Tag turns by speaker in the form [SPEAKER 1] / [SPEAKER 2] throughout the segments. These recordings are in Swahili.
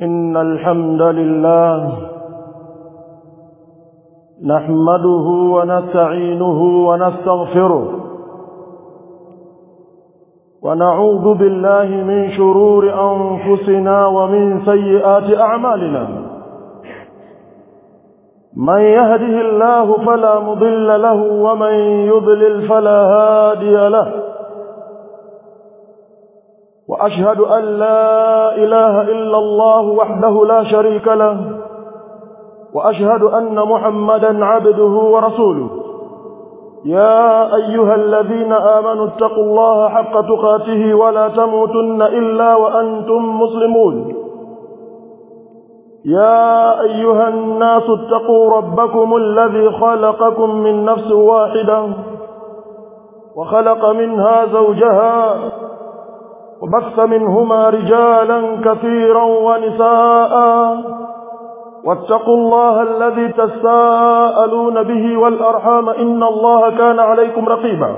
[SPEAKER 1] إن الحمد لله نحمده ونستعينه ونستغفره ونعوذ بالله من شرور أنفسنا ومن سيئات أعمالنا من يهده الله فلا مضل له ومن يضلل فلا هادي له وأشهد أن لا إله إلا الله وحده لا شريك له وأشهد أن محمدا عبده ورسوله يا أيها الذين آمنوا اتقوا الله حق تقاته ولا تموتن إلا وأنتم مسلمون يا أيها الناس اتقوا ربكم الذي خلقكم من نفس واحدة وخلق منها زوجها وبث منهما رجالا كثيرا ونساء واتقوا الله الذي تساءلون به والأرحام إن الله كان عليكم رقيبا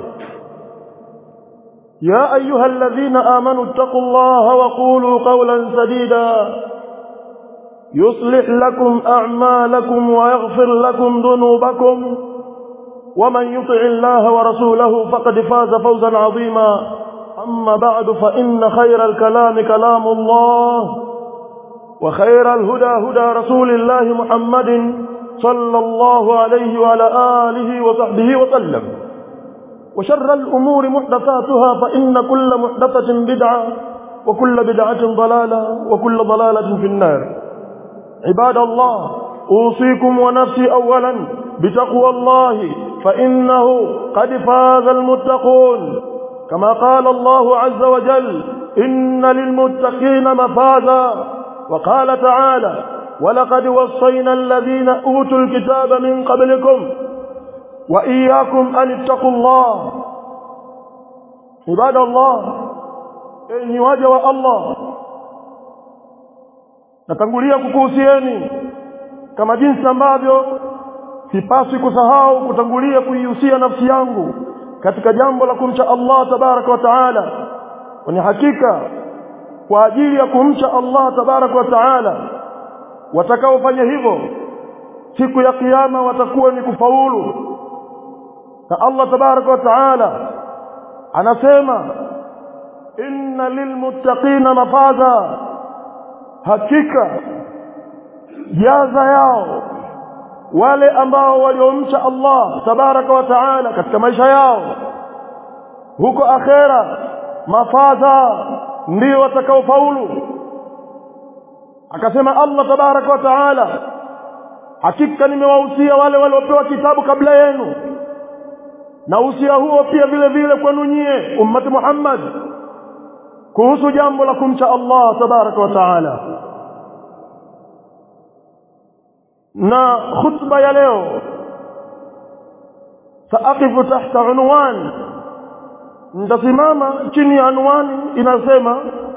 [SPEAKER 1] يا أيها الذين آمنوا اتقوا الله وقولوا قولا سديدا يصلح لكم أعمالكم ويغفر لكم ذنوبكم ومن يطع الله ورسوله فقد فاز فوزا عظيما أما بعد فإن خير الكلام كلام الله وخير الهدى هدى رسول الله محمد صلى الله عليه وعلى آله وصحبه وسلم وشر الأمور محدثاتها فإن كل محدثة بدعة وكل بدعة ضلالة وكل ضلالة في النار عباد الله أوصيكم ونفسي أولا بتقوى الله فإنه قد فاز المتقون كما قال الله عز وجل إن للمتقين مفازا وقال تعالى ولقد وصينا الذين أوتوا الكتاب من قبلكم وإياكم أن اتقوا الله عباد الله enyi waja wa Allah natangulia kukuhusieni kama jinsi ambavyo sipaswi kusahau kutangulia kuihusia nafsi yangu katika jambo la kumcha Allah tabaraka wa taala kwani hakika kwa ajili ya kumcha Allah tabaraka wa taala watakaofanya hivyo siku ya kiyama watakuwa ni kufaulu na Allah tabaraka wa taala anasema inna lilmuttaqina mafaza hakika jaza yao wale ambao waliomcha Allah tabaraka wa taala katika maisha yao huko akhera mafaza ndio watakaofaulu akasema Allah tabaraka wa taala hakika nimewahusia wale waliopewa kitabu kabla yenu na usia huo pia vile vile kwenu nyie ummati Muhammad kuhusu jambo la kumcha Allah tabaraka wa taala na khutba ya leo saaqifu tahta unwan nitasimama chini ya anwani inasema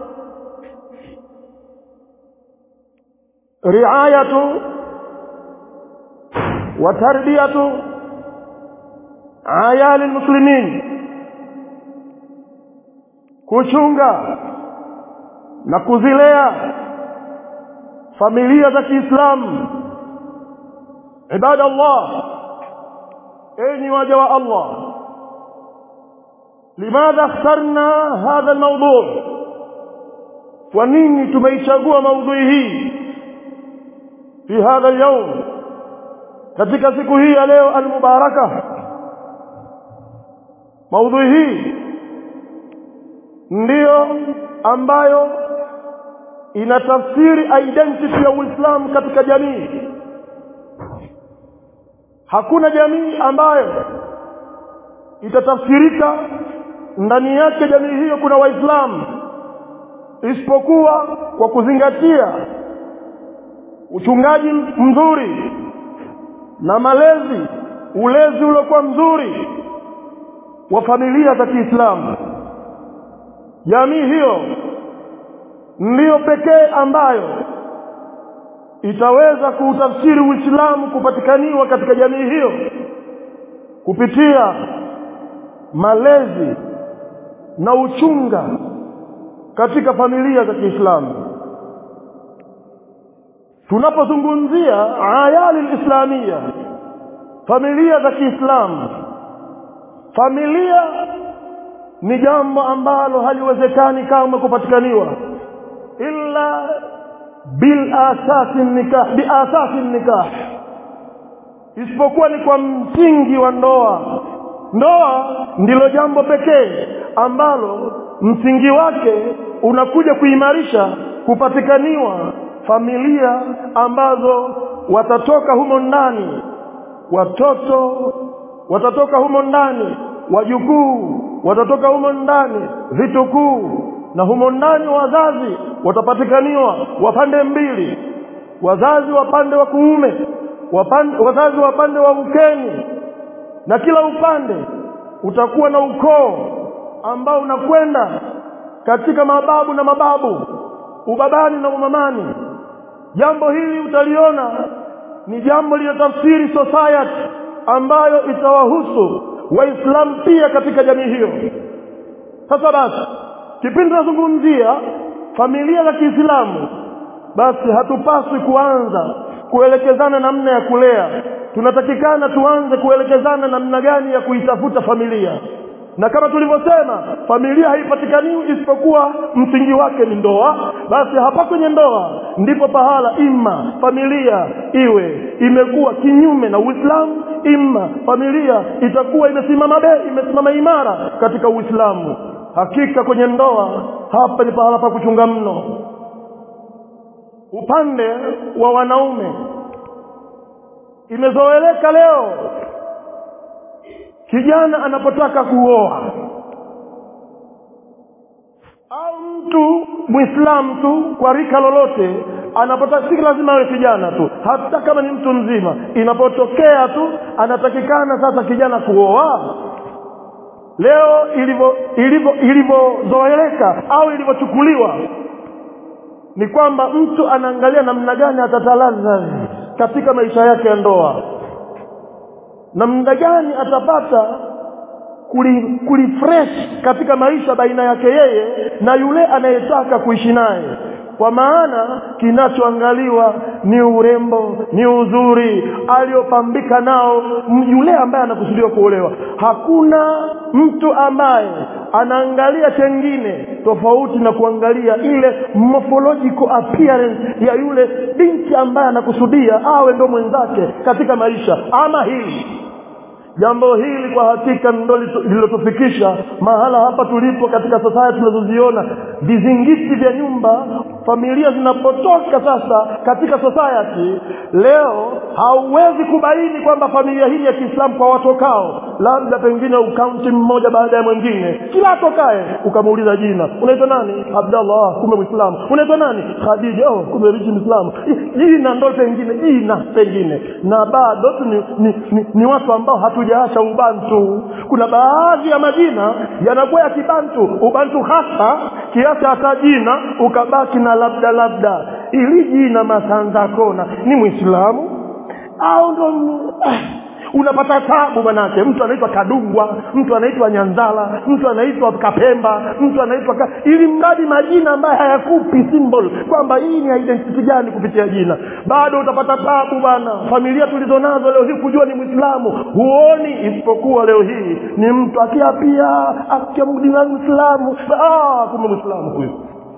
[SPEAKER 1] riayatu wa tarbiyatu ayali almuslimin kuchunga na kuzilea familia za Kiislamu ibada Allah enyi waja wa Allah لماذا اخترنا هذا الموضوع ونيني tumeichagua maudhui hii في هذا اليوم katika siku hii ya leo almubaraka maudhui hii ndiyo ambayo inatafsiri identity ya Uislamu katika jamii hakuna jamii ambayo itatafsirika ndani yake jamii hiyo kuna waislamu isipokuwa kwa kuzingatia uchungaji mzuri na malezi ulezi uliokuwa mzuri wa familia za Kiislamu jamii hiyo ndiyo pekee ambayo itaweza kuutafsiri Uislamu kupatikaniwa katika jamii hiyo kupitia malezi na uchunga katika familia za Kiislamu tunapozungumzia ayali lislamia familia za kiislamu familia ni jambo ambalo haliwezekani kama kupatikaniwa illa bil asasi nikah bi asasi nikah isipokuwa ni kwa msingi wa ndoa ndoa ndilo jambo pekee ambalo msingi wake unakuja kuimarisha kupatikaniwa familia ambazo watatoka humo ndani watoto watatoka humo ndani wajukuu watatoka humo ndani vitukuu na humo ndani wazazi watapatikaniwa wapande mbili wazazi wapande wa kuume wapande, wazazi wapande wa ukeni na kila upande utakuwa na ukoo ambao unakwenda katika mababu na mababu ubabani na umamani jambo hili utaliona ni jambo linatafsiri society ambayo itawahusu waislamu pia katika jamii hiyo sasa basi kipindi tunazungumzia familia za kiislamu basi hatupaswi kuanza kuelekezana namna ya kulea tunatakikana tuanze kuelekezana namna gani ya kuitafuta familia na kama tulivyosema familia haipatikaniwi isipokuwa msingi wake ni ndoa basi hapa kwenye ndoa ndipo pahala imma familia iwe imekuwa kinyume na uislamu imma familia itakuwa imesimama be imesimama imara katika uislamu hakika kwenye ndoa hapa ni pahala pa kuchunga mno upande wa wanaume imezoeleka leo kijana anapotaka kuoa au mtu mwislamu tu kwa rika lolote anapotaka si lazima awe kijana tu hata kama ni mtu mzima inapotokea tu anatakikana sasa kijana kuoa leo ilivyo ilivyo ilivyozoeleka au ilivyochukuliwa ni kwamba mtu anaangalia namna gani atatalaza katika maisha yake ya ndoa namna gani atapata kuli, kulifresh katika maisha baina yake yeye na yule anayetaka kuishi naye kwa maana kinachoangaliwa ni urembo ni uzuri aliyopambika nao yule ambaye anakusudiwa kuolewa hakuna mtu ambaye anaangalia chengine tofauti na kuangalia ile morphological appearance ya yule binti ambaye anakusudia awe ndo mwenzake katika maisha ama hili jambo hili kwa hakika ndo lililotufikisha mahala hapa tulipo katika society tunazoziona vizingiti vya nyumba familia zinapotoka sasa katika society leo hauwezi kubaini kwamba familia hii ya kiislamu kwa watokao labda pengine ukaunti mmoja baada ya mwingine kila atokaye ukamuuliza jina unaitwa nani abdallah kumbe mwislamu unaitwa nani khadija oh, kumbe richi mwislamu jina ndo pengine jina pengine na bado tu ni, ni, ni, ni watu ambao hatujaacha ubantu kuna baadhi ya majina yanakuwa ya kibantu ubantu hasa kiasi hata jina ukabaki na labda labda ili jina masanza kona ni mwislamu au ndo ah, unapata tabu manake mtu anaitwa kadungwa mtu anaitwa nyanzala mtu anaitwa kapemba mtu anaitwa ka... ili mradi majina ambayo hayakupi symbol kwamba hii ni identity gani kupitia jina bado utapata tabu bwana familia tulizonazo leo hii kujua ni mwislamu huoni isipokuwa leo hii ni mtu akiapia akiamdina mwislamu ah, kumbe mwislamu huyu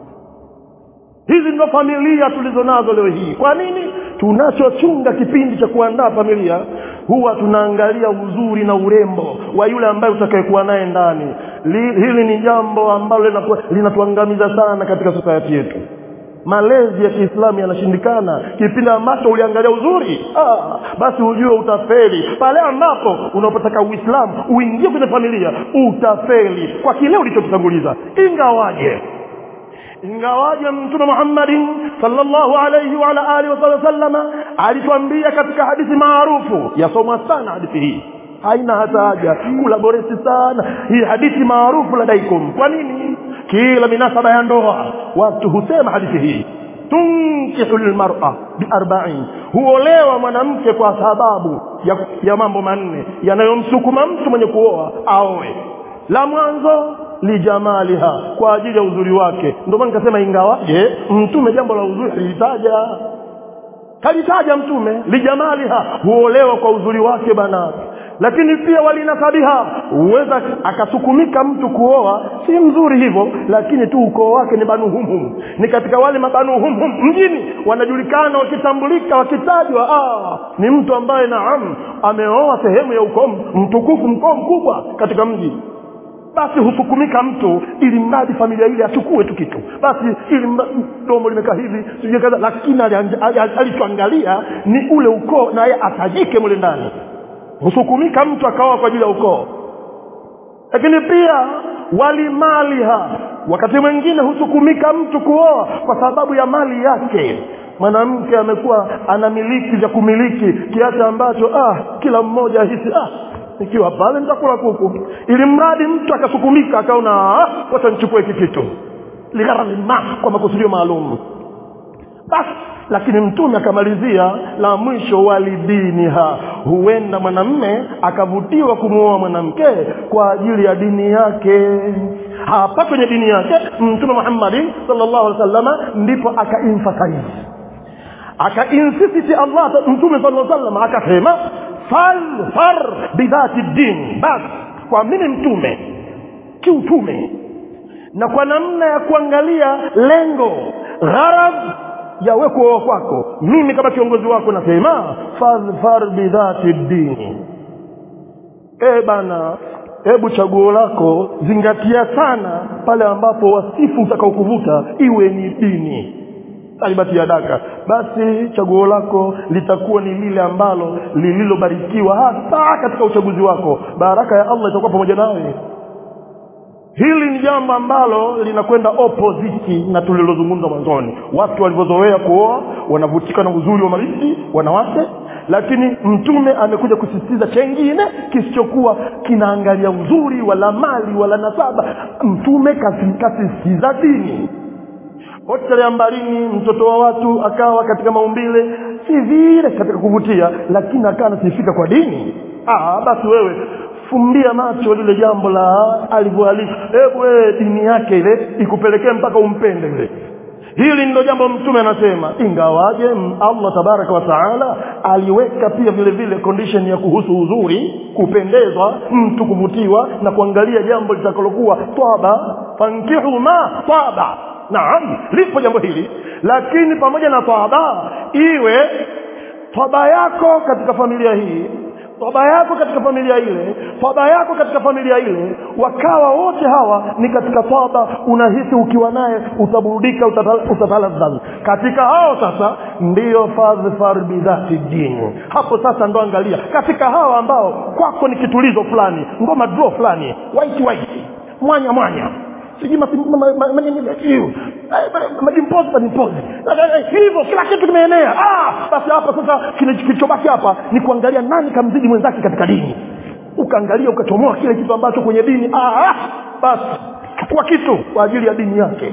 [SPEAKER 1] hizi ndio familia tulizonazo leo hii kwa nini tunachochunga kipindi cha kuandaa familia huwa tunaangalia uzuri na urembo wa yule ambaye utakayekuwa naye ndani hili ni jambo ambalo linatuangamiza sana katika society yetu malezi ya kiislamu yanashindikana kipindi ambacho uliangalia uzuri ah, basi hujue utafeli pale ambapo unapotaka uislamu uingie kwenye familia utafeli kwa kile ulichokitanguliza ingawaje ingawaje mtume muhammadin sallallahu alayhi wa ala alihi wasallama alituambia katika hadithi maarufu yasomwa sana hadithi hii haina hata haja kulaboreti sana hii hadithi maarufu ladaikum kwa nini kila minasaba ya ndoa watu husema hadithi hii tunkihu lmara biarbain huolewa mwanamke kwa sababu ya, ya mambo manne yanayomsukuma mtu mwenye kuoa aoe la mwanzo lijamaliha kwa ajili ya uzuri wake ndio maana nikasema ingawaje mtume jambo la uzuri alilitaja kalitaja mtume lijamaliha huolewa kwa uzuri wake bana lakini pia walinasabiha huweza akasukumika mtu kuoa si mzuri hivyo lakini tu ukoo wake ni banuhumhum ni katika wale mabanuhumhum mjini wanajulikana wakitambulika wakitajwa ah, ni mtu ambaye naam ameoa sehemu ya ukoo mtukufu mkoo mkubwa katika mji basi husukumika mtu ili mradi familia ile achukue tu kitu basi ili mradi- domo limekaa hivi sijui kadha lakini alianja- ali- ali- alichoangalia ni ule ukoo naye atajike mule ndani husukumika mtu akaoa kwa ajili ya ukoo lakini pia walimaliha wakati mwingine husukumika mtu kuoa kwa sababu ya mali yake mwanamke amekuwa anamiliki vya kumiliki kiasi ambacho ah kila mmoja ahisi ah nikiwa pale nitakula kuku ili mradi mtu akasukumika akaona ah, wacha nichukue hiki kitu ligharami ma kwa makusudio maalum basi lakini mtume akamalizia la mwisho walidiniha huenda mwanamme akavutiwa kumwoa mwanamke kwa ajili ya dini yake hapa kwenye dini yake mtume muhammadi sallallahu alaihi wasallama ndipo akaemphasize akainsisiti allah mtume sala llaw sallam akasema falfar bidhati din basi kwa mimi mtume kiutume na kwa namna ya kuangalia lengo gharad ya we kuoa kwako mimi kama kiongozi wako nasema fadhfar bidhati dini e bana hebu chaguo lako zingatia sana pale ambapo wasifu utakaokuvuta iwe ni dini talibati ya daka basi chaguo lako litakuwa ni lile ambalo lililobarikiwa hasa katika uchaguzi wako baraka ya allah itakuwa pamoja nawe hili ni jambo ambalo linakwenda opposite na tulilozungumza mwanzoni watu walivyozoea kuoa wanavutika na uzuri wa mabinti wanawake lakini mtume amekuja kusisitiza chengine kisichokuwa kinaangalia uzuri wala mali wala nasaba mtume kasi- kasisitiza dini hotelea mbarini mtoto wa watu akawa katika maumbile si vile katika kuvutia lakini akawa anasifika kwa dini ah, basi wewe fumbia macho lile jambo la alivyoalika hebu wewe dini yake ile ikupelekee mpaka umpende yule hili ndilo jambo mtume anasema ingawaje m- allah tabaraka wa taala aliweka pia vile vile condition ya kuhusu uzuri kupendezwa mtu kuvutiwa na kuangalia jambo litakalokuwa twaba fankihu ma twaba naam lipo jambo hili lakini pamoja na twaba iwe twaba yako katika familia hii toba yako katika familia ile toba yako katika familia ile wakawa wote hawa ni katika toba unahisi ukiwa naye utaburudika utata- utataladhadh katika hao sasa ndiyo fadhfar bidhati dini hapo sasa ndo angalia katika hawa ambao kwako ni kitulizo fulani ngoma draw fulani white white mwanya mwanya sijui masi- ma- ma- ma- ma- nini- iu. Eh, ma- majimpozi majimpozi Eh, eh, hivyo kila kitu kimeenea ah, basi hapa sasa kile- kilichobaki hapa ni kuangalia nani kamzidi mwenzake katika dini ukaangalia ukachomoa kile kitu ambacho kwenye dini ah, ah, basi chukua kitu kwa ajili ya dini yake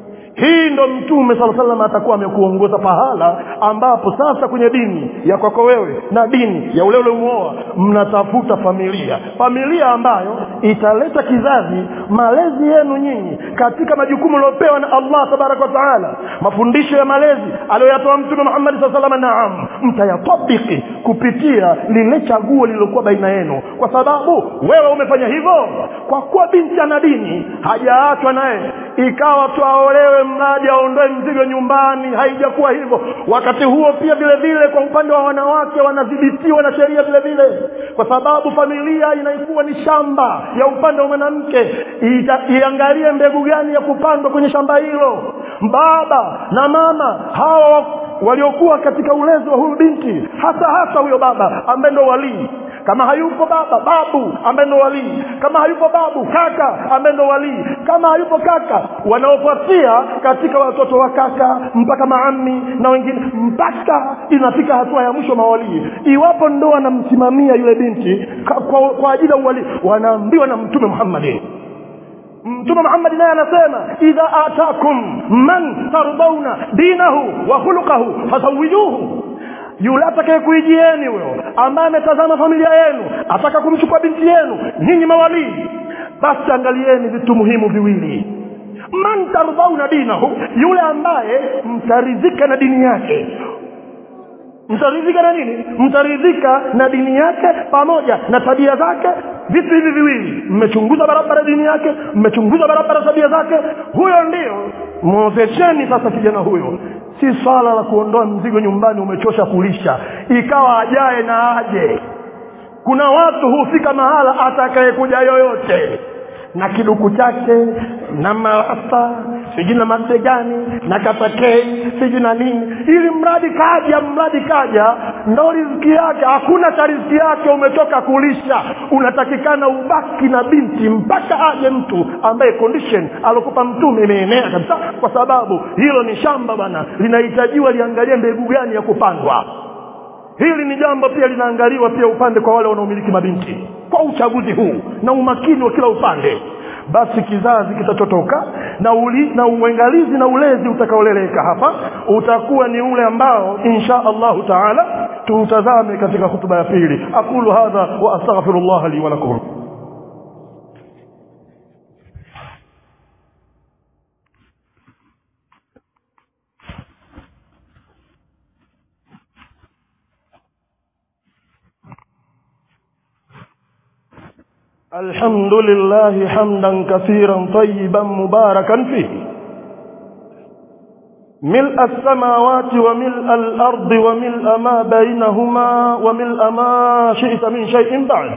[SPEAKER 1] hii ndo mtume sala salam atakuwa amekuongoza pahala ambapo sasa kwenye dini ya kwako wewe na dini ya ule uliomwoa mnatafuta familia familia ambayo italeta kizazi malezi yenu nyinyi katika majukumu uliopewa na allah tabaraka wa taala mafundisho ya malezi aliyoyatoa mtume muhammadi saa salama naam mtayatabiki kupitia lile chaguo lililokuwa baina yenu kwa sababu wewe umefanya hivyo kwa kuwa binti ana dini hajaachwa naye ikawa tu aolewe mradi aondoe mzigo nyumbani haijakuwa hivyo wakati huo pia vile vile kwa upande wa wanawake wanadhibitiwa na sheria vile vile kwa sababu familia inaikuwa ni shamba ya upande wa mwanamke Ita- iangalie mbegu gani ya kupandwa kwenye shamba hilo baba na mama hawa waliokuwa katika ulezi wa huyu binti hasa hasa huyo baba ambaye ndo walii kama hayupo baba babu ambaye ndo walii kama hayupo babu kaka ambaye ndo walii kama hayupo kaka wanaofuatia katika watoto wa kaka mpaka maami na wengine mpaka inafika hatua ya mwisho mawalii iwapo ndo wanamsimamia yule binti kwa, kwa, kwa ajili ya uwalii wanaambiwa na mtume muhammadi mtume muhammadi naye anasema idha atakum man tardauna dinahu wa khuluqahu fazawijuhu yule atakaye kuijieni huyo ambaye ametazama familia yenu ataka kumchukua binti yenu nyinyi mawalii basi angalieni vitu muhimu viwili man tardhauna dinahu yule ambaye mtaridhika na dini yake mtaridhika na nini mtaridhika na dini yake pamoja na tabia zake vitu hivi viwili mmechunguza barabara dini yake mmechunguza barabara tabia zake huyo ndio mwozesheni sasa kijana huyo si swala la kuondoa mzigo nyumbani umechosha kulisha ikawa ajaye na aje kuna watu hufika mahala atakayekuja yoyote na kiduku chake na marasta sijui na mabegani na katakei sijui na nini ili mradi kaja mradi kaja ndo riziki yake hakuna cha riziki yake umetoka kulisha unatakikana ubaki na binti mpaka aje mtu ambaye condition alokupa mtume imeenea kabisa kwa sababu hilo ni shamba bana linahitajiwa liangalie mbegu gani ya kupandwa hili ni jambo pia linaangaliwa pia upande kwa wale wanaomiliki mabinti kwa uchaguzi huu na umakini wa kila upande basi kizazi kitachotoka na uli, na uangalizi na ulezi utakaoleleka hapa utakuwa ni ule ambao insha allahu taala tuutazame katika hutuba ya pili aqulu hadha wa astaghfirullah li walakum الحمد لله حمدا كثيرا طيبا مباركا فيه ملء السماوات وملء الأرض وملء ما بينهما وملء ما شئت من شيء بعد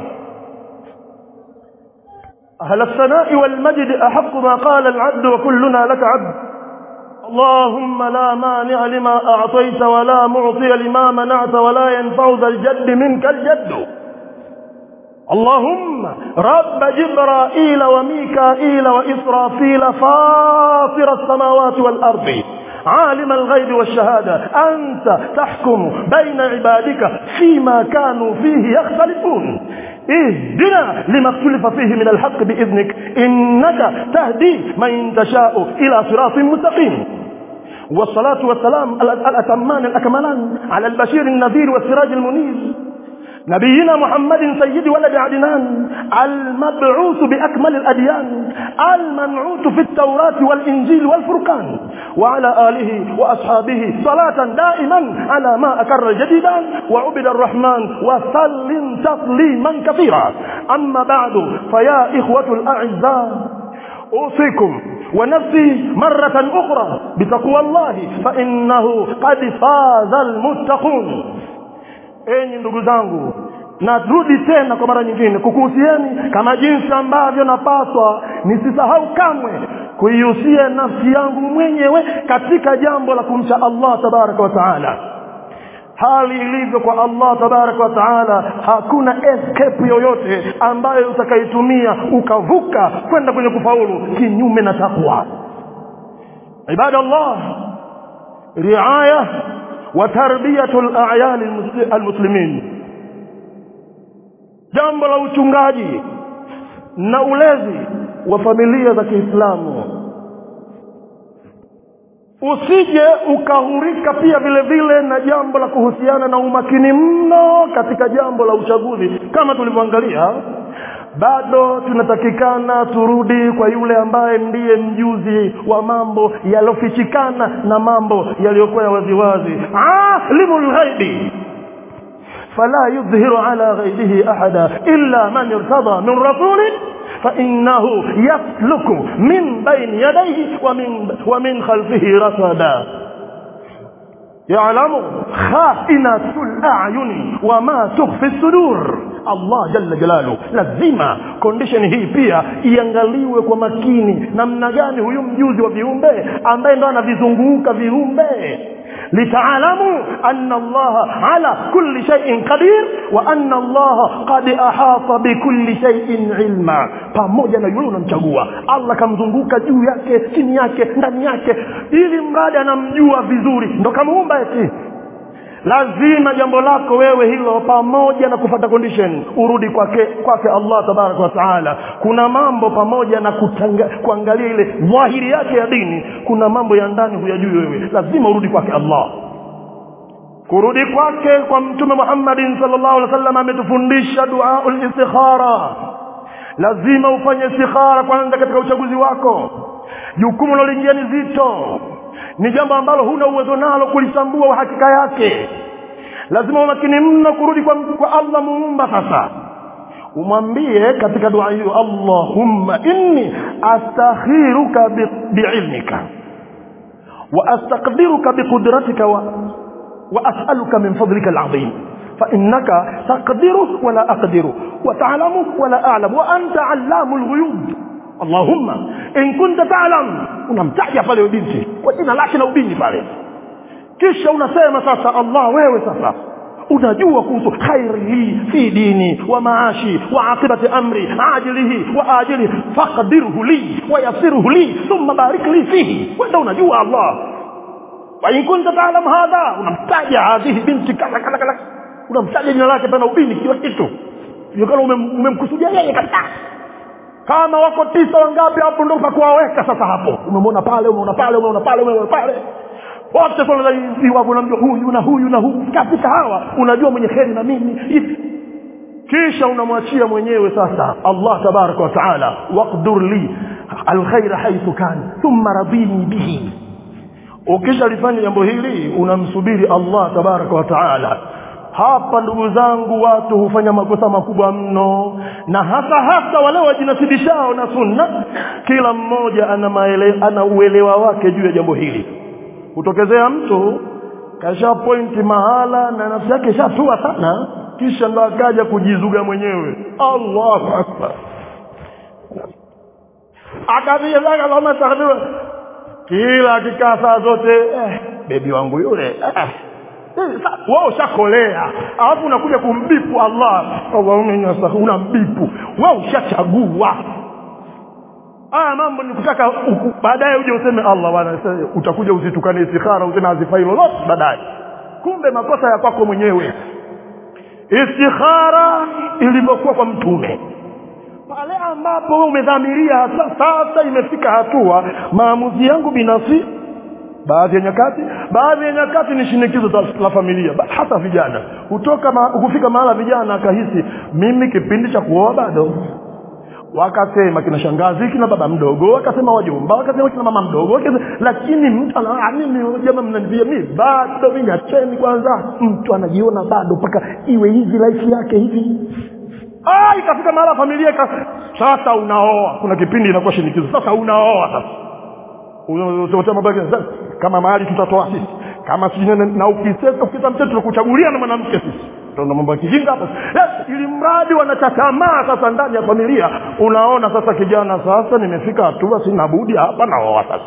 [SPEAKER 1] أهل الثناء والمجد أحق ما قال العبد وكلنا لك عبد اللهم لا مانع لما أعطيت ولا معطي لما منعت ولا ينفع ذا الجد منك الجد اللهم رب جبرائيل وميكائيل وإسرافيل فاطر السماوات والأرض عالم الغيب والشهادة أنت تحكم بين عبادك فيما كانوا فيه يختلفون اهدنا لما اختلف فيه من الحق بإذنك إنك تهدي من تشاء إلى صراط مستقيم والصلاة والسلام الأتمان الأكملان على البشير النذير والسراج المنير نبينا محمد سيد ولد عدنان المبعوث بأكمل الأديان المنعوت في التوراة والإنجيل والفرقان وعلى آله وأصحابه صلاة دائما على ما أكر جديدا وعبد الرحمن وسلم تسليما كثيرا أما بعد فيا إخوة الأعزاء أوصيكم ونفسي مرة أخرى بتقوى الله فإنه قد فاز المتقون enyi ndugu zangu narudi tena kwa mara nyingine kukuhusieni kama jinsi ambavyo napaswa nisisahau kamwe kuihusia nafsi yangu mwenyewe katika jambo la kumcha allah tabaraka wa taala hali ilivyo kwa allah tabaraka wa taala hakuna escape yoyote ambayo utakaitumia ukavuka kwenda kwenye kufaulu kinyume na takwa ibadallah riaya وتربية الأعيان المسلمين jambo la uchungaji na ulezi wa familia za Kiislamu usije ukahurika pia vile vile na jambo la kuhusiana na umakini mno katika jambo la uchaguzi kama tulivyoangalia bado tunatakikana turudi kwa yule ambaye ndiye mjuzi wa mambo yaliyofichikana na mambo yaliyokuwa ya waziwazi alimul ghaibi فلا يظهر على غيبه أحدا إلا من ارتضى من رسول فإنه يسلك من بين يديه ومن, ومن خلفه رصدا يعلم خائنة الأعين وما تخفي الصدور Allah jalla jalalu lazima condition hii pia iangaliwe kwa makini namna gani huyu mjuzi wa viumbe ambaye ndo anavizunguka viumbe litaalamu anna allaha ala kulli shay'in qadir wa anna allaha qad ahata bikulli shay'in ilma pamoja na yule unamchagua allah kamzunguka juu yake chini yake ndani yake ili mradi anamjua vizuri ndo kamuumba eti lazima jambo lako wewe hilo pamoja na kufata condition urudi kwake kwake allah tabaraka wa taala kuna mambo pamoja na kutanga, kuangalia ile dhahiri yake ya dini kuna mambo ya ndani huyajui wewe lazima urudi kwake allah kurudi kwake kwa mtume muhammadin salllahu alih wa sallam ametufundisha duau listikhara lazima ufanye istikhara kwanza katika uchaguzi wako jukumu loloingia ni zito ni jambo ambalo huna uwezo nalo kulitambua hakika yake lazima umakini mno kurudi kwa, kwa allah muumba sasa umwambie katika dua hiyo allahumma inni astakhiruka bi- biilmika wa astaqdiruka biqudratika wa, wa as'aluka min fadlika alazim فإنك تقدر ولا أقدر وتعلم ولا أعلم وأنت علام الغيوب اللهم إن كنت تعلم unamtaja pale binti kwa jina lake la ubini pale kisha unasema sasa allah wewe sasa unajua kuhusu khairi li fi dini wa maashi wa aqibati amri ajilihi wa ajilihi faqdirhu li wa yassirhu li thumma barik li fihi wenda unajua allah wa in kunta ta'lam hadha unamtaja hadhihi binti kala kala kala unamtaja jina lake pana ubini kila kitu Sio kama umem- umemkusudia yeye kabisa kama wako tisa wangapi hapo ndo pakuwaweka sasa hapo umemwona pale umeona pale umeona pale umeona pale wote iwapo unamjua huyu na huyu na huyu katika hawa unajua mwenye kheri na mimi hivi kisha unamwachia mwenyewe sasa allah tabaraka wa taala waqdur li alkhaira haithu kan thumma radini bihi ukishalifanya jambo hili unamsubiri allah tabaraka wa taala hapa ndugu zangu watu hufanya makosa makubwa mno na hasa hasa wale wajinasibishao na sunna kila mmoja ana, maele, ana uelewa wake juu ya jambo hili hutokezea mtu kasha pointi mahala na nafsi yake ishatua sana kisha ndo akaja kujizuga mwenyewe allahu akbar akaviaaatakdiwa kila akikaa saa zote eh, bebi wangu yule eh, wao ushakolea alafu unakuja kumbipu allah allahumma unambipu wao ushachagua haya mambo ni kutaka uku- baadaye uje useme allah bwana sasa utakuja uzitukane istikhara useme hazifai lolote baadaye kumbe makosa ya kwako mwenyewe istikhara ilivyokuwa kwa mtume pale ambapo wewe umedhamiria hasa sasa imefika hatua maamuzi yangu binafsi baadhi ya nyakati baadhi ya nyakati ni shinikizo za- la familia ba- hata vijana hutoka ma, kufika mahala vijana akahisi mimi kipindi cha kuoa bado wakasema kina shangazi kina baba mdogo wakasema wajomba wakasema kina mama mdogo wakasema, lakini mtu ana "Ah, mimi jamaa mnanivia mimi bado mimi acheni kwanza mtu anajiona bado mpaka iwe hivi life yake hivi ah ikafika mahala familia ika sasa unaoa kuna kipindi inakuwa shinikizo sasa unaoa sasa utasema baki sasa, kama mahali tutatoa sisi kama sijui nini, na ukisema ukisema mtoto tunakuchagulia na mwanamke sisi ndio mambo ya kijinga hapo yes, ili mradi wanachatamaa sasa ndani ya familia unaona sasa kijana sasa nimefika hatua sina budi hapa naoa sasa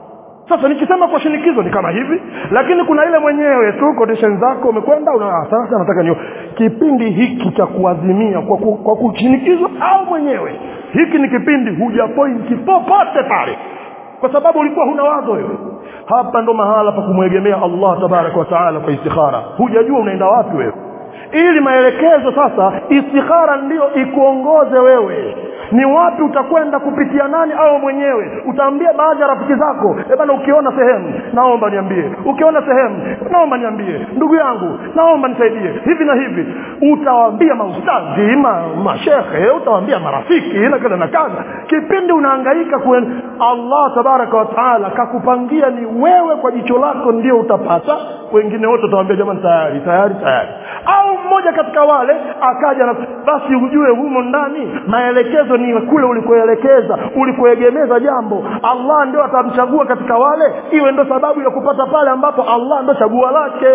[SPEAKER 1] sasa nikisema kwa shinikizo ni kama hivi lakini kuna ile mwenyewe tu condition zako umekwenda una "Ah, sasa nataka nio kipindi hiki cha kuazimia kwa, ku, kwa kushinikizwa au mwenyewe hiki ni kipindi hujapointi popote pale kwa sababu ulikuwa huna wazo wewe hapa ndo mahala pa kumwegemea allah tabaraka wa taala kwa istikhara hujajua unaenda wapi wewe ili maelekezo sasa istikhara ndiyo ikuongoze wewe ni wapi utakwenda kupitia nani au mwenyewe utaambia baadhi ya rafiki zako "Eh bana ukiona sehemu naomba niambie ukiona sehemu naomba niambie ndugu yangu naomba nisaidie hivi na hivi utawaambia maustadhi ma, mashekhe utawaambia marafiki na kadha na kadha kipindi unahangaika kuen allah tabaraka wa taala kakupangia ni wewe kwa jicho lako ndio utapata wengine wote utawambia jamani tayari tayari tayari au mmoja katika wale akaja na basi ujue humo ndani maelekezo ni kule ulikoelekeza ulikoegemeza jambo allah ndio atamchagua katika wale iwe ndo sababu ya kupata pale ambapo allah ndo chagua lake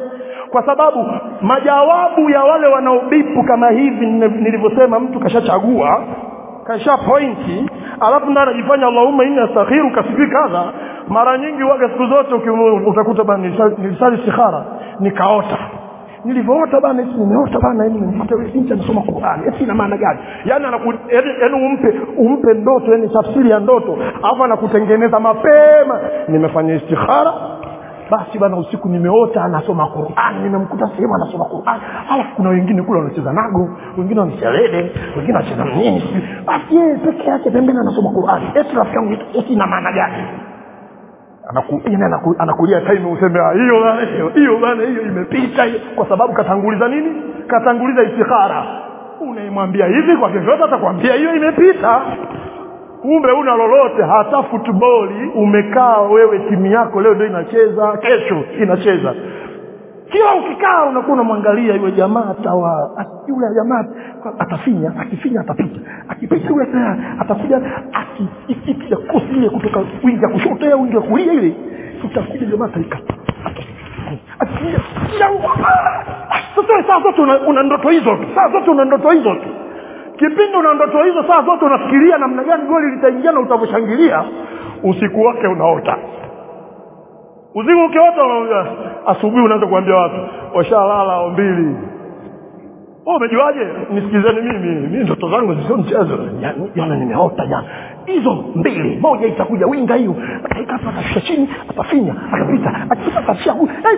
[SPEAKER 1] kwa sababu majawabu ya wale wanaobipu kama hivi nne- nilivyosema mtu kashachagua kasha pointi alafu ndo anajifanya allahumma inni astakhiru kasijui kadha mara nyingi waga siku zote ukimu- utakuta bana nilisali nilisali istikhara nikaota nilivyoota bana eti nimeota bana yani nimempata yule binti anasoma Qur'an eti ina maana gani yani anaku yani yani umpe umpe ndoto yani tafsiri ya ndoto alafu anakutengeneza mapema nimefanya istikhara basi bana usiku nimeota anasoma Qur'an nimemkuta sehemu anasoma Qur'an alafu kuna wengine kule wanacheza nago wengine wanachelede wengine wanacheza nini sijui. basi yeye peke yake pembeni anasoma Qur'an eti rafiki yangu eti ina maana gani anaku, yani anaku, anakulia time useme "Ah, hiyo bana hiyo hiyo bana hiyo imepita hiyo." kwa sababu katanguliza nini katanguliza istikhara unaimwambia hivi kwa vyovyote atakwambia hiyo imepita kumbe una lolote hata futboli umekaa wewe timu yako leo ndio inacheza kesho inacheza kila ukikaa unakuwa unamwangalia yule jamaa atawa yule jamaa atafinya akifinya atapita akipita yule tena atakuja akipiga kosi ile kutoka wingi ya kushoto au wingi wa kulia ile utakuja jamaa ataikata sasa saa zote una, una ndoto hizo tu saa zote una ndoto hizo tu kipindi una ndoto hizo saa zote unafikiria namna gani goli litaingia na utavyoshangilia usiku wake unaota usiku ukiota asubuhi unaanza kuambia watu washalala mbili oh, umejuaje nisikizeni mimi mi ndoto zangu sio mchezo jana nimeota jana hizo mbili moja itakuja winga hiyo ataikapa atashusha chini atafinya atapita akipita atashia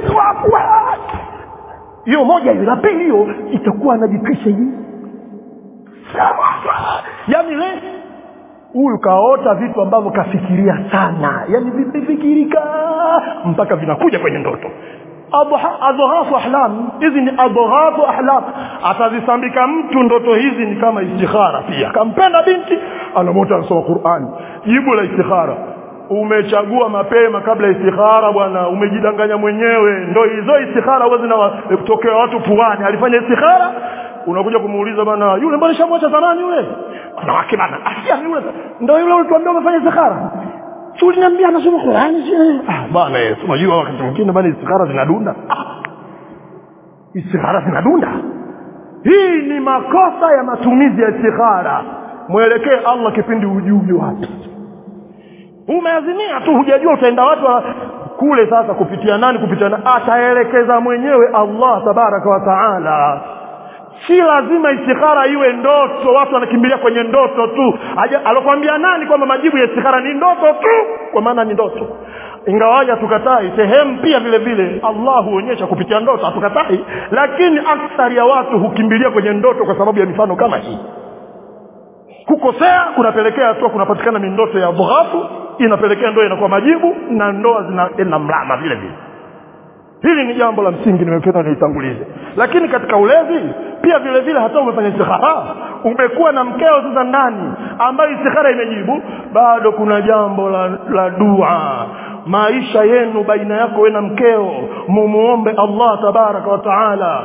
[SPEAKER 1] hiyo moja hiyo la pili hiyo itakuwa anajitwisha hii yaani le huyu kaota vitu ambavyo kafikiria sana yaani vimefikirika mpaka vinakuja kwenye ndoto adhahafu ahlam hizi ni adhahafu ahlam atazisambika mtu ndoto hizi ni kama istikhara pia kampenda binti anamota anasoma qurani jibu la istikhara umechagua mapema kabla istikhara bwana umejidanganya mwenyewe ndo hizo istikhara huwa zinatokea watu puani alifanya istikhara unakuja kumuuliza bana yule mbona shamwacha zamani yule wanawake bana asia yule ndo yule ulituambia umefanya istikhara si uliniambia anasoma Qur'ani ah bana yes unajua wakati mwingine bana istikhara zinadunda ah. istikhara zinadunda hii ni makosa ya matumizi ya istikhara mwelekee Allah kipindi ujui wapi umeazimia tu hujajua utaenda wapi kule sasa kupitia nani kupitia nani ataelekeza mwenyewe Allah tabaraka wa taala si lazima istikhara iwe ndoto watu wanakimbilia kwenye ndoto tu alokwambia nani kwamba majibu ya istikhara ni ndoto tu kwa maana ni ndoto ingawaja hatukatai sehemu pia vile vile allah huonyesha kupitia ndoto hatukatai lakini akthari ya watu hukimbilia kwenye ndoto kwa sababu ya mifano kama hii kukosea kunapelekea hatua kunapatikana mindoto ya bughafu inapelekea ndoa inakuwa majibu na ndoa zinaenda mlama vile vile hili ni jambo la msingi nimependa niitangulize lakini katika ulezi pia vile vile hata umefanya istikhara umekuwa na mkeo sasa ndani ambayo istikhara imejibu bado kuna jambo la, la dua maisha yenu baina yako we na mkeo mumuombe allah tabaraka wa taala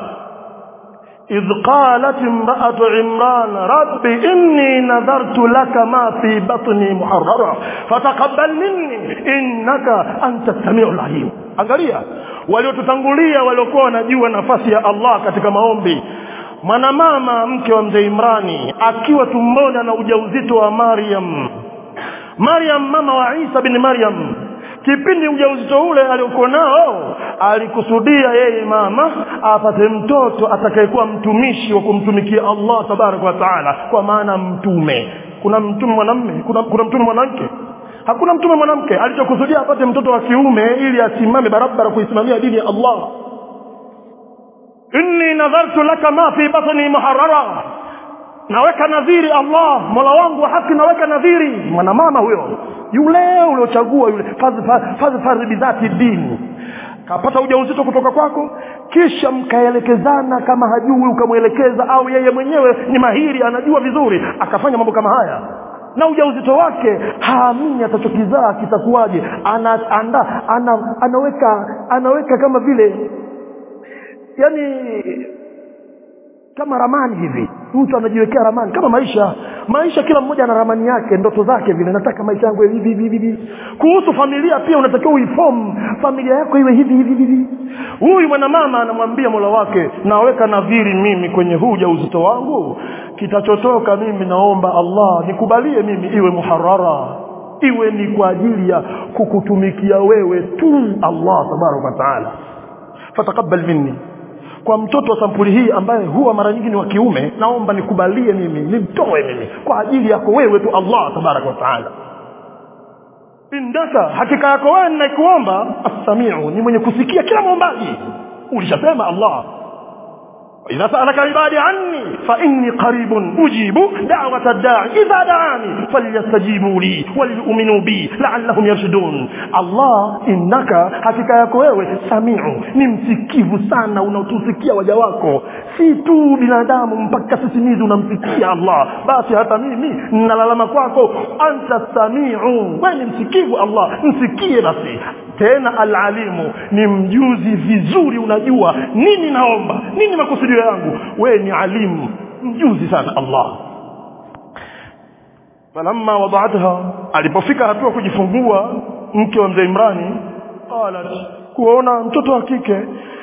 [SPEAKER 1] إذ قالت امرأة عمران رب إني نذرت لك ما في بطني محررا فتقبل مني إنك أنت السميع العليم angalia waliotutangulia waliokuwa wanajua nafasi ya allah katika maombi mwanamama mke wa mzee imrani akiwa tumboni na ujauzito wa maryam maryam mama wa isa bin maryam kipindi ujauzito ule aliokuwa nao alikusudia yeye mama apate mtoto atakayekuwa mtumishi wa kumtumikia allah tabaraka wa taala kwa maana mtume kuna mtume mwanamme kuna, kuna mtume mwanamke hakuna mtume mwanamke alichokusudia apate mtoto wa kiume ili asimame barabara kuisimamia dini ya allah inni nadhartu laka ma fi batni muharrara naweka nadhiri allah mola wangu wa haki naweka nadhiri mwanamama huyo yule uliochagua yule fadhfar bidhati dini kapata ujauzito kutoka kwako kisha mkaelekezana kama hajui ukamwelekeza au yeye mwenyewe ni mahiri anajua vizuri akafanya mambo kama haya na ujauzito wake haamini atachokizaa kitakuwaje ana, anda, ana, anaweka anaweka kama vile yani kama ramani hivi mtu anajiwekea ramani kama maisha maisha kila mmoja ana ramani yake ndoto zake vile nataka maisha yangu hivi hivi hivi kuhusu familia pia unatakiwa uiform familia yako iwe hivi hivi hivi huyu mwanamama anamwambia mola wake naweka nadhiri mimi kwenye huu ujauzito wangu kitachotoka mimi naomba allah nikubalie mimi iwe muharara iwe ni kwa ajili ya kukutumikia wewe tu allah tabaraka wa taala fatakabal minni kwa mtoto wa sampuli hii ambaye huwa mara nyingi ni wa kiume naomba nikubalie mimi nimtoe mimi kwa ajili yako wewe tu allah tabaraka wa taala indaka hakika yako wewe ninaikuomba assamiu ni mwenye kusikia kila mwombaji ulishasema allah إذا سألك عبادي عني فإني قريب أجيب دعوة الداعي إذا دعاني فليستجيبوا لي وليؤمنوا بي لعلهم يرشدون الله إنك hakika yako wewe samiu ni msikivu sana unaotusikia waja wako si tu binadamu mpaka sisimizi unamsikia allah basi hata mimi nnalalama kwako anta samiu we ni msikivu allah msikie basi tena alalimu ni mjuzi vizuri unajua nini naomba nini makusudio yangu wewe ni alimu mjuzi sana allah falamma wadaatha alipofika hatua kujifungua mke wa mzee imrani qalat kuona mtoto wa kike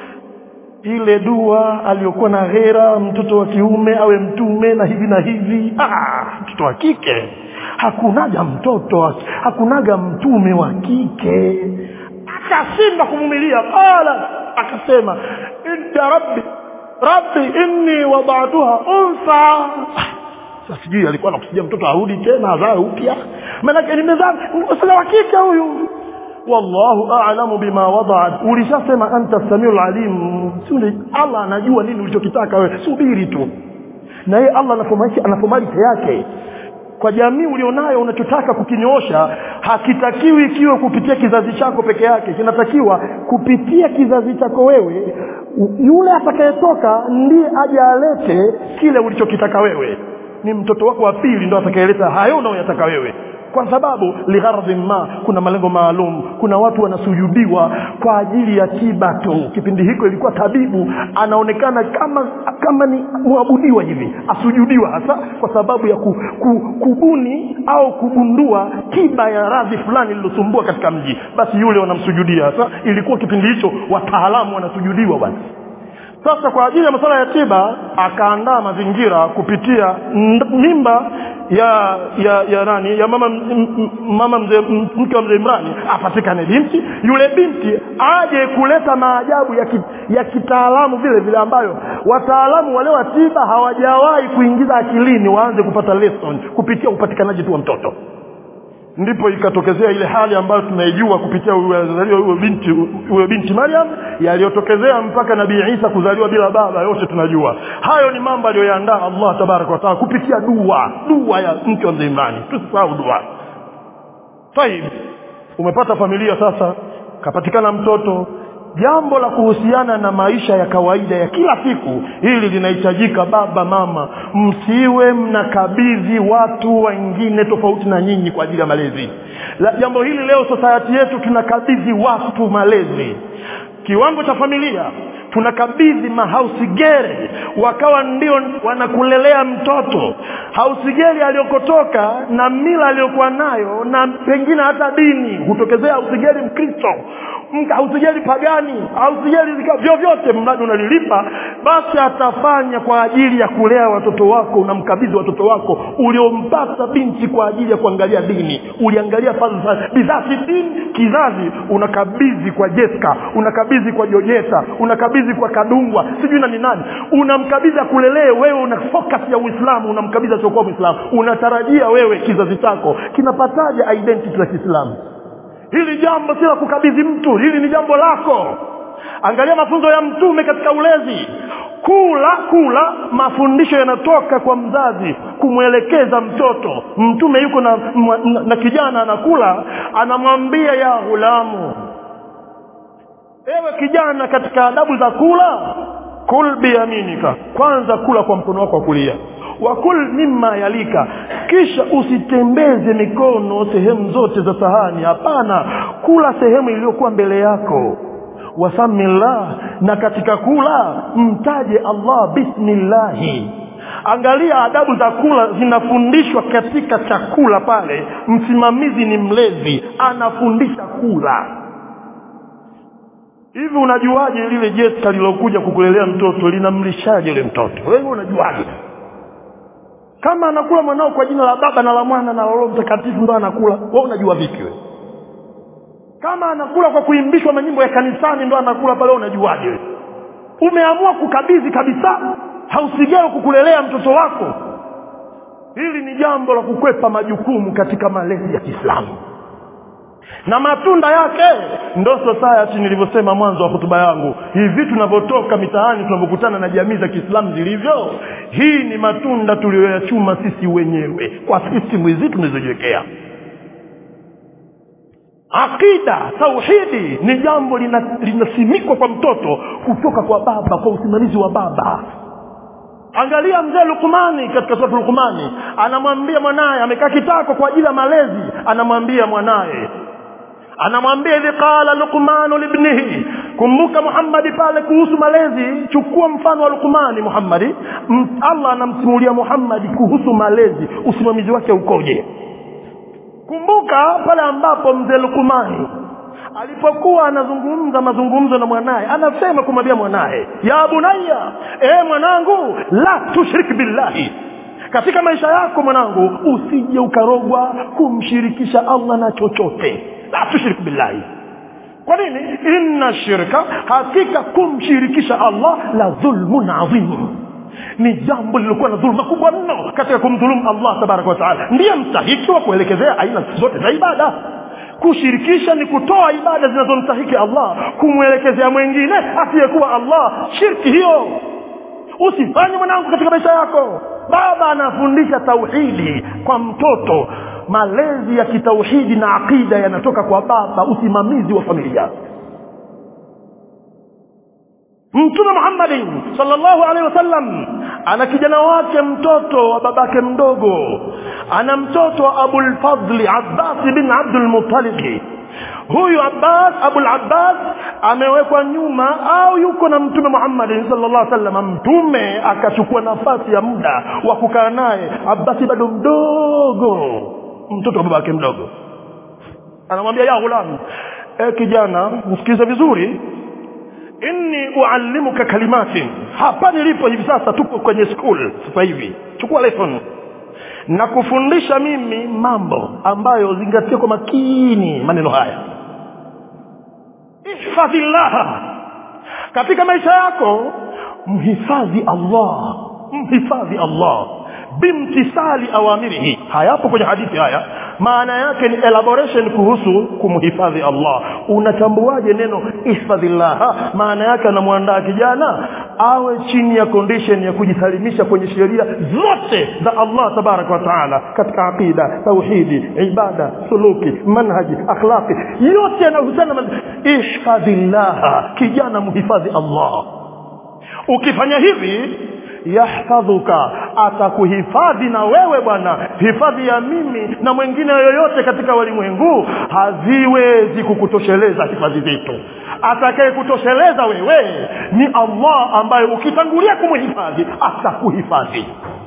[SPEAKER 1] ile dua aliyokuwa na ghera mtoto wa kiume awe mtume na hivi na hivi ah, mtoto wa kike hakunaga mtoto hakunaga mtume wa kike akashindwa kuvumilia qala akasema inda rabbi rabbi inni wadatuha unsa sasa sijui alikuwa nakusudia mtoto arudi tena azae upya maanake nimezaa sila wa kike huyu wallahu a'lamu bima wadaat ulishasema anta samiu lalim suli allah anajua nini ulichokitaka wewe subiri tu na yeye allah anafomalite yake kwa jamii ulionayo unachotaka kukinyoosha hakitakiwi ikiwe kupitia kizazi chako peke yake kinatakiwa kupitia kizazi chako wewe yule atakayetoka ndiye aje alete kile ulichokitaka wewe ni mtoto wako wa pili ndo atakayeleta hayo unaoyataka wewe kwa sababu ligharadhin ma kuna malengo maalum kuna watu wanasujudiwa kwa ajili ya tiba tu kipindi hiko ilikuwa tabibu anaonekana kama kama ni mwabudiwa hivi asujudiwa hasa kwa sababu ya ku, ku, kubuni au kugundua tiba ya radhi fulani lilosumbua katika mji basi yule wanamsujudia hasa ilikuwa kipindi hicho wataalamu wanasujudiwa bwana sasa kwa ajili ya masuala ya tiba akaandaa mazingira kupitia mimba ya ya ya nani ya mama m, mama mzee mke wa mzee Imrani apatikane binti yule binti aje kuleta maajabu ya ki, ya kitaalamu vile vile ambayo wataalamu wale wa tiba hawajawahi kuingiza akilini waanze kupata lesson kupitia upatikanaji tu wa mtoto ndipo ikatokezea ile hali ambayo tunaijua kupitia kuzaliwa huyo binti huyo binti Maryam yaliyotokezea mpaka nabii Isa kuzaliwa bila baba yote tunajua hayo ni mambo aliyoyaandaa Allah tabaraka wa taala kupitia dua dua ya mke wa mzee Imrani tusisahau dua Taib umepata familia sasa kapatikana mtoto jambo la kuhusiana na maisha ya kawaida ya kila siku hili linahitajika baba mama msiwe mnakabidhi watu wengine tofauti na nyinyi kwa ajili ya malezi la, jambo hili leo society yetu tunakabidhi watu malezi kiwango cha familia tunakabidhi mahausigere wakawa ndio wanakulelea mtoto hausigeri aliyokotoka na mila aliyokuwa nayo na pengine hata dini hutokezea hausigeri mkristo hausigeri pagani hausigeri vyovyote mradi unalilipa basi atafanya kwa ajili ya kulea watoto wako unamkabidhi watoto wako uliompata binti kwa ajili ya kuangalia dini uliangalia falsafa bidhati dini kizazi unakabidhi kwa jeska unakabidhi kwa jojeta unakabidhi kwa kadungwa sijui na ni nani unamkabidhi akulelee wewe una focus ya uislamu unamkabidhi asiokuwa mwislamu unatarajia wewe kizazi chako kinapataje identity la kiislamu hili jambo si la kukabidhi mtu hili ni jambo lako angalia mafunzo ya mtume katika ulezi kula kula mafundisho yanatoka kwa mzazi kumwelekeza mtoto mtume yuko na, na, na kijana anakula anamwambia ya ghulamu ewe kijana katika adabu za kula kul biyaminika kwanza kula kwa mkono wako wa kulia wakul mimma yalika kisha usitembeze mikono sehemu zote za sahani hapana kula sehemu iliyokuwa mbele yako wasamillah na katika kula mtaje allah bismillahi angalia adabu za kula zinafundishwa katika chakula pale msimamizi ni mlezi anafundisha kula hivi unajuaje lile jeska lilokuja kukulelea mtoto linamlishaje yule mtoto wewe unajuaje kama anakula mwanao kwa jina la baba na la mwana na roho mtakatifu ndo anakula wewe unajua vipi wewe kama anakula kwa kuimbishwa manyimbo ya kanisani ndo anakula pale unajuaje wewe umeamua kukabidhi kabisa hausigeo kukulelea mtoto wako hili ni jambo la kukwepa majukumu katika malezi ya kiislamu na matunda yake ndo society nilivyosema mwanzo wa hotuba yangu hivi tunavyotoka mitaani tunavyokutana na jamii za kiislamu zilivyo hii ni matunda tuliyoyachuma sisi wenyewe kwa sistimu hizi tunazojiwekea aqida tauhidi ni jambo lina- linasimikwa kwa mtoto kutoka kwa baba kwa usimamizi wa baba angalia mzee lukmani katika suratu lukmani anamwambia mwanaye amekaa kitako kwa ajili ya malezi anamwambia mwanaye anamwambia idhi qala luqmanu libnihi kumbuka muhammadi pale kuhusu malezi chukua mfano wa lukmani muhammadi M- allah anamsimulia muhammadi kuhusu malezi usimamizi wake ukoje kumbuka pale ambapo mzee lukmani alipokuwa anazungumza mazungumzo na mwanaye anasema kumwambia mwanaye ya bunaya e mwanangu la tushrik billahi katika maisha yako mwanangu usije ukarogwa kumshirikisha allah na chochote la tushrik billahi kwa nini inna shirka hakika kumshirikisha allah la dhulmun adhim ni jambo lililokuwa na dhuluma kubwa mno katika kumdhulumu allah tabaraka wataala ndiye mstahiki wa kuelekezea aina zote za ibada kushirikisha ni kutoa ibada zinazomstahiki allah kumwelekezea mwingine asiyekuwa allah shirki hiyo usifanye mwanangu katika maisha yako baba anafundisha tauhidi kwa mtoto malezi ya kitauhidi na aqida yanatoka kwa baba usimamizi wa familia mtume muhammadin salllahu alehi wasallam ana kijana wake mtoto wa babake mdogo ana mtoto wa abulfadli abbasi bin abdulmutalibi huyu abbas abulabbas amewekwa nyuma au yuko na mtume muhammadin salllah sallam mtume akachukua nafasi ya muda wa kukaa naye abbasi bado mdogo mtoto wa babake mdogo anamwambia ya ghulam e kijana msikilize vizuri inni uallimuka kalimatin hapa nilipo hivi sasa tupo kwenye school sasa hivi chukua lesson na kufundisha mimi mambo ambayo zingatia kwa makini maneno haya ihfadhillaha katika maisha yako mhifadhi allah mhifadhi allah bimtisali awamirihi hayapo kwenye hadithi haya maana yake ni elaboration kuhusu kumhifadhi allah unatambuaje neno ihfadhillaha maana yake anamwandaa kijana awe chini ya condition ya kujisalimisha kwenye sheria zote za allah tabaraka wa taala katika aqida tauhidi ibada suluki manhaji akhlaqi yote yanayohusiana na ihfadhillaha kijana mhifadhi allah ukifanya hivi yahfadhuka atakuhifadhi na wewe bwana hifadhi ya mimi na mwingine yoyote katika walimwengu haziwezi kukutosheleza hifadhi zetu atakaye kutosheleza wewe ni allah ambaye ukitangulia kumhifadhi atakuhifadhi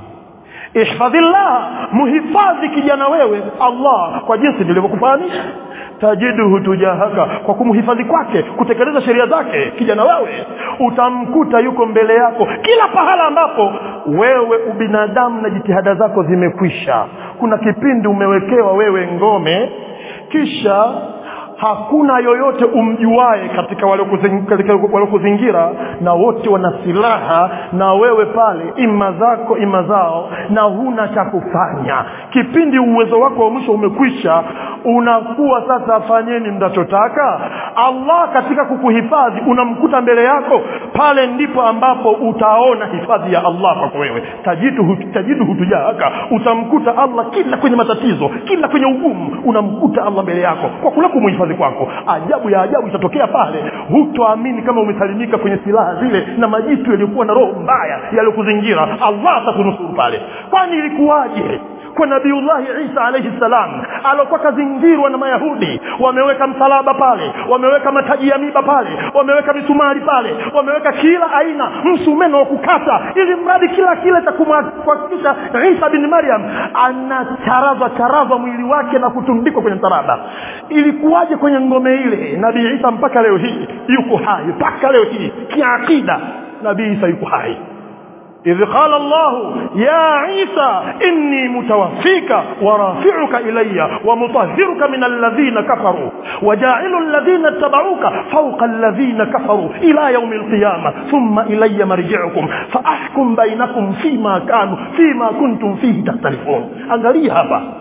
[SPEAKER 1] ihfadhillah muhifadhi kijana wewe allah kwa jinsi nilivyokufahamisha tajiduhu tujahaka kwa kumhifadhi kwake kutekeleza sheria zake kijana wewe utamkuta yuko mbele yako kila pahala ambapo wewe ubinadamu na jitihada zako zimekwisha kuna kipindi umewekewa wewe ngome kisha hakuna yoyote umjuae katika waliokuzingira na wote wana silaha na wewe pale ima zako ima zao na huna cha kufanya kipindi uwezo wako wa mwisho umekwisha unakuwa sasa fanyeni mnachotaka allah katika kukuhifadhi unamkuta mbele yako pale ndipo ambapo utaona hifadhi ya allah kwako wewe tajidu tajidu hutujahaka utamkuta allah kila kwenye matatizo kila kwenye ugumu unamkuta allah mbele yako kwa kule kumhifadhi kwako ajabu ya ajabu itatokea pale hutoamini kama umesalimika kwenye silaha zile na majitu yaliyokuwa na roho mbaya yaliyokuzingira allah atakunusuru pale kwani ilikuwaje kwa nabiullahi isa alaihi salam alokuwa kazingirwa na mayahudi wameweka msalaba pale wameweka mataji ya miba pale wameweka misumari pale wameweka kila aina msumeno wa kukata ili mradi kila kile cha kuhakikisha isa bin maryam anacharazwa charazwa mwili wake na kutundikwa kwenye msalaba ilikuwaje kwenye ngome ile nabii isa mpaka leo hii yuko hai mpaka leo hii kiakida nabii isa yuko hai إذ قال الله يا عيسى إني متوفيك ورافعك إلي ومطهرك من الذين كفروا وجاعل الذين اتبعوك فوق الذين كفروا إلى يوم القيامة ثم إلي مرجعكم فأحكم بينكم فيما كانوا فيما كنتم فيه تختلفون angalia hapa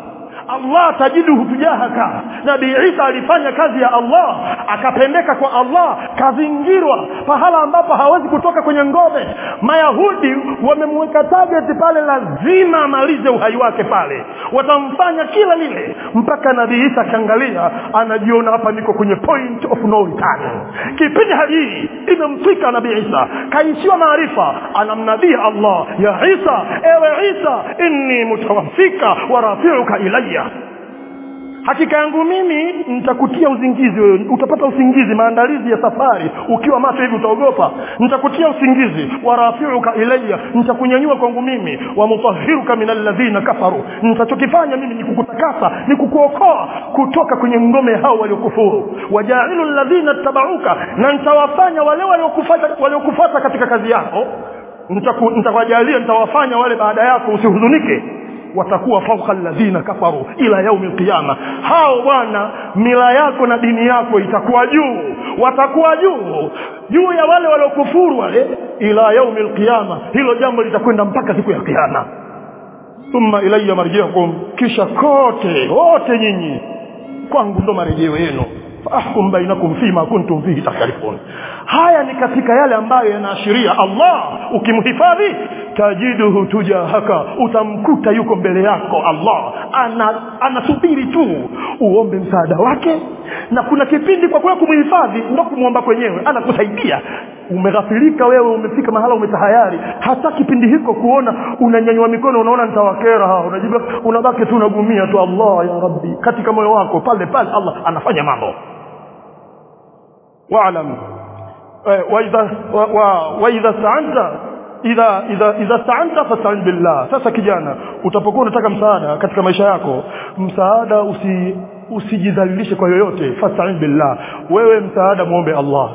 [SPEAKER 1] allah tajiduhu tujahaka nabii isa alifanya kazi ya allah akapendeka kwa allah kazingirwa pahala ambapo hawezi kutoka kwenye ngome mayahudi wamemweka target pale lazima amalize uhai wake pale watamfanya kila lile mpaka nabii isa akiangalia anajiona hapa niko kwenye point of no return kipindi hali hii imemfika nabii isa kaishiwa maarifa anamnabii allah ya isa ewe isa inni mutawafika wa rafiuka ilaya hakika yangu mimi nitakutia uzingizi wewe utapata usingizi maandalizi ya safari ukiwa macho hivi utaogopa nitakutia usingizi warafiuka ilayya nitakunyanyua kwangu mimi wa mutahiruka min alladhina kafaru nitachokifanya mimi ni kukutakasa ni kukuokoa kutoka kwenye ngome hao waliokufuru wajailu alladhina tabauka na nitawafanya wale waliokufuata waliokufuata katika kazi yako nitakujalia nitawafanya wale baada yako usihuzunike watakuwa fauka alladhina kafaru ila yaumi alqiyama hao bwana mila yako na dini yako itakuwa juu watakuwa juu juu ya wale waliokufuru wale ila yaumi alqiyama hilo jambo litakwenda mpaka siku ya kiyama thumma ilayya marjiukum kisha kote wote nyinyi kwangu ndo marejeo yenu faahkum bainakum fima kuntum fihi takhtalifun haya ni katika yale ambayo yanaashiria allah ukimhifadhi tajiduhu tujahaka utamkuta yuko mbele yako allah ana anasubiri tu uombe msaada wake na kuna kipindi kwa kweli kumhifadhi ndo kumwomba kwenyewe anakusaidia umeghafilika wewe umefika mahala umetahayari hata kipindi hiko kuona unanyanyua mikono unaona nitawakera hawa unajibu unabaki tu unagumia tu allah ya rabbi katika moyo wako pale pale allah anafanya mambo waalam waidha waidha staanta idha idha idha staanta fastain billah sasa kijana utapokuwa unataka msaada katika maisha yako msaada usi usijidhalilishe kwa yoyote fastain billah wewe msaada muombe allah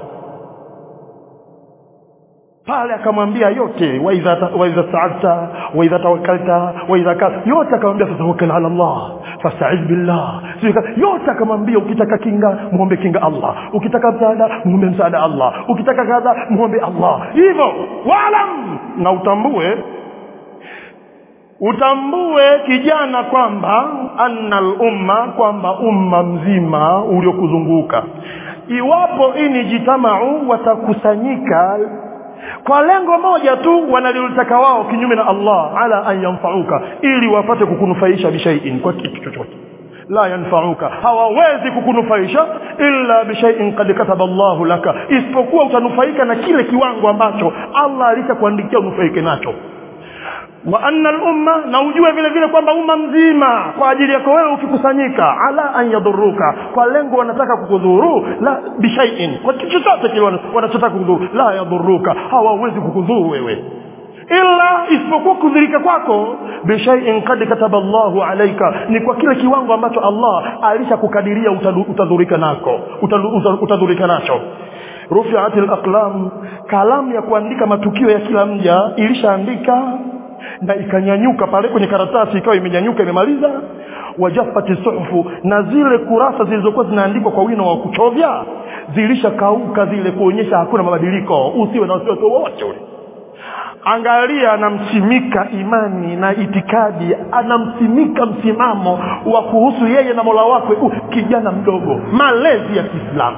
[SPEAKER 1] pale akamwambia yote waidha waidha sa'alta waidha tawakkalta waidha ka yote akamwambia fatawakkal ala Allah fasta'iz billah yote akamwambia ukitaka kinga muombe kinga Allah ukitaka msaada muombe msaada Allah ukitaka kadha muombe Allah hivyo walam na utambue utambue kijana kwamba anna umma kwamba umma mzima uliokuzunguka iwapo ini jitamau watakusanyika kwa lengo moja tu wanalilitaka wao kinyume na Allah ala an yanfauka ili wapate kukunufaisha bishaiin kwa kitu chochote la yanfauka hawawezi kukunufaisha illa bishaiin qad kataba Allahu laka isipokuwa utanufaika na kile kiwango ambacho Allah alishakuandikia unufaike nacho wa anna al-umma na ujue vile vile kwamba umma mzima kwa ajili yako wewe ukikusanyika ala an yadhuruka kwa lengo wanataka kukudhuru la bishaiin kwa kitu chochote kile wanachotaka kukudhuru la yadhuruka hawawezi kukudhuru wewe illa isipokuwa kudhirika kwako bishaiin kad kataba Allahu alaika ni kwa kile kiwango ambacho Allah alishakukadiria utadhurika nako utadhurika nacho rufiat al-aqlam kalamu ya kuandika matukio ya kila mja ilishaandika na ikanyanyuka pale kwenye karatasi ikawa imenyanyuka imemaliza wajafati suhufu na zile kurasa zilizokuwa zinaandikwa kwa wino wa kuchovya zilishakauka zile kuonyesha hakuna mabadiliko usiwe na wasiwasi wowote ule angalia anamsimika imani na itikadi anamsimika msimamo wa kuhusu yeye na mola wake uh, kijana mdogo malezi ya kiislamu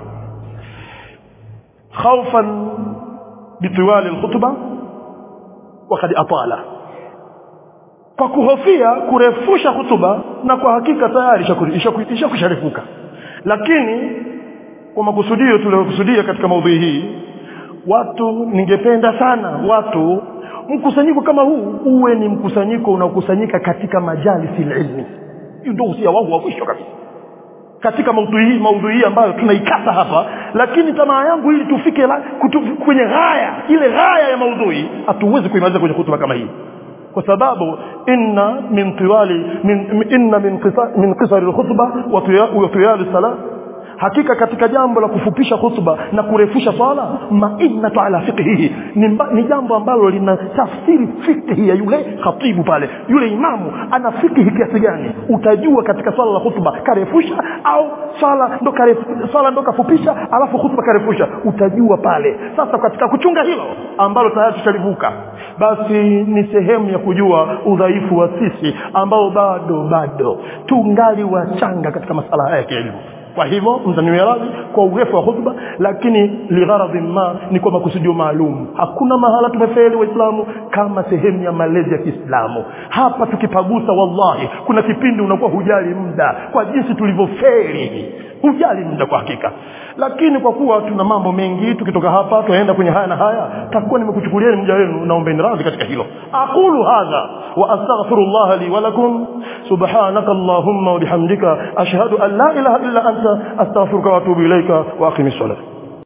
[SPEAKER 1] khaufan bitiwali lkhutba wakad atala kwa kuhofia kurefusha hutuba na kwa hakika tayari ishakusharefuka lakini kwa makusudio tuliyokusudia katika maudhui hii watu ningependa sana watu mkusanyiko kama huu uwe ni mkusanyiko unaokusanyika katika majalisi ilmi hiyo ndio usia wangu wa mwisho kabisa katika maudhui hii maudhui hii ambayo tunaikata hapa lakini tamaa yangu ili tufike la, kutu, kwenye ghaya ile ghaya ya maudhui hatuwezi kuimaliza kwenye hutuba kama hii kwa sababu inna min tiwali min, inna min qisar min qisar alkhutba wa tiyali salat hakika katika jambo la kufupisha khutba na kurefusha swala mainatu ala fiqhihi ni, mba- ni jambo ambalo lina tafsiri fikhi ya yule khatibu pale yule imamu ana fikhi kiasi gani utajua katika swala la khutba karefusha au swala ndo karefu, swala ndo kafupisha alafu khutba karefusha utajua pale sasa katika kuchunga hilo ambalo tayari tushalivuka basi ni sehemu ya kujua udhaifu wa sisi ambao bado bado tungali wachanga katika masala haya ya kielimu kwa hivyo mtaniwe radhi kwa urefu wa khutba lakini ligharadhin ma ni kwa makusudio maalum hakuna mahala tumefeli waislamu kama sehemu ya malezi ya kiislamu hapa tukipagusa wallahi kuna kipindi unakuwa hujali muda kwa jinsi tulivyofeli hujali muda kwa hakika lakini kwa kuwa tuna mambo mengi tukitoka hapa tunaenda kwenye haya na haya takuwa nimekuchukulieni muda wenu naombeni radhi katika hilo aqulu hadha wa astaghfirullah li wa lakum subhanaka allahumma wa bihamdika ashhadu an la ilaha illa anta astaghfiruka wa atubu ilaika wa aqimis salat